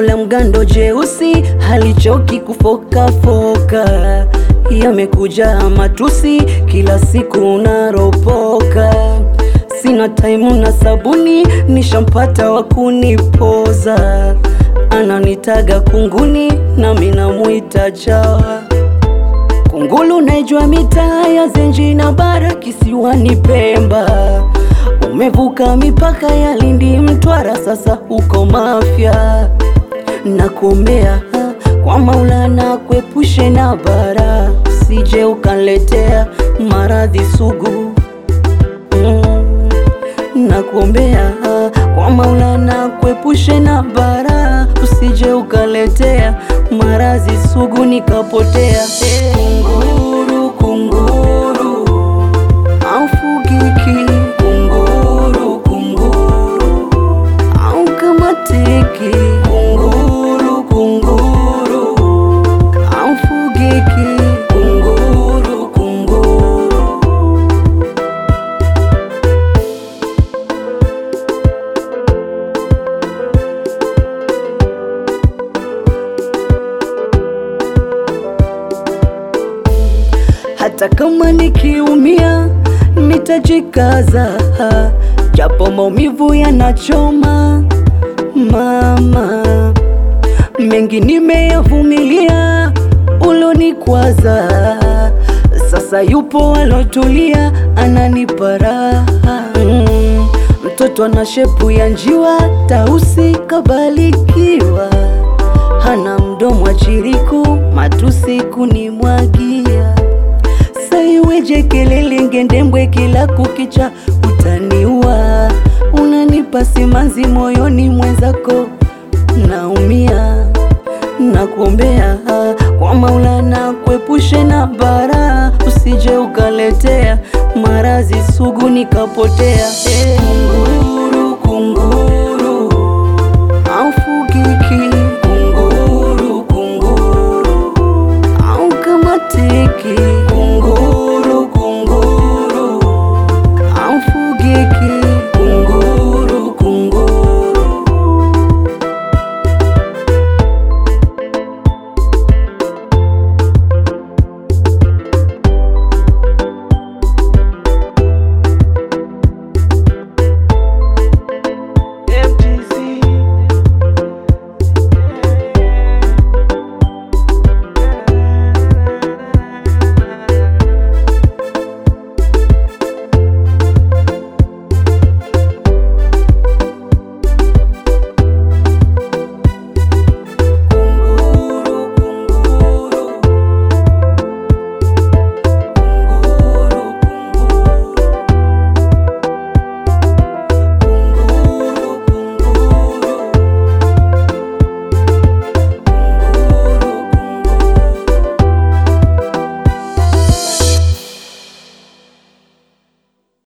la mgando jeusi halichoki kufokafoka, yamekuja matusi kila siku unaropoka. Sina taimu na sabuni, nishampata wa kunipoza, ananitaga kunguni nami namwita chawa. Kungulu naijua mitaa ya Zenji na bara kisiwani Pemba, umevuka mipaka ya Lindi, Mtwara, sasa uko Mafia. Nakuombea kwa Maulana kuepushe na bara, usije ukaletea maradhi sugu mm. Nakuombea kwa Maulana kuepushe na bara, usije ukaletea maradhi sugu nikapotea. Kunguru, kunguru aufugiki, kunguru, kunguru au kamatiki, kunguru, kunguru aufugiki, kunguru, kunguru hata kama nikiumia nitajikaza, japo maumivu yanachoma. Mama, mengi nimeyavumilia, ulonikwaza sasa yupo alotulia, ananipa raha mm. Mtoto ana shepu ya njiwa, tausi kabalikiwa, hana mdomo wa chiriku, matusi kunimwagia Saiweje kelele ngendembwe kila kukicha, utaniua. Unanipa simanzi moyoni mwenzako, naumia. Nakuombea kwa Maulana kuepushe na bara, usije ukaletea maradhi sugu nikapotea. Hey.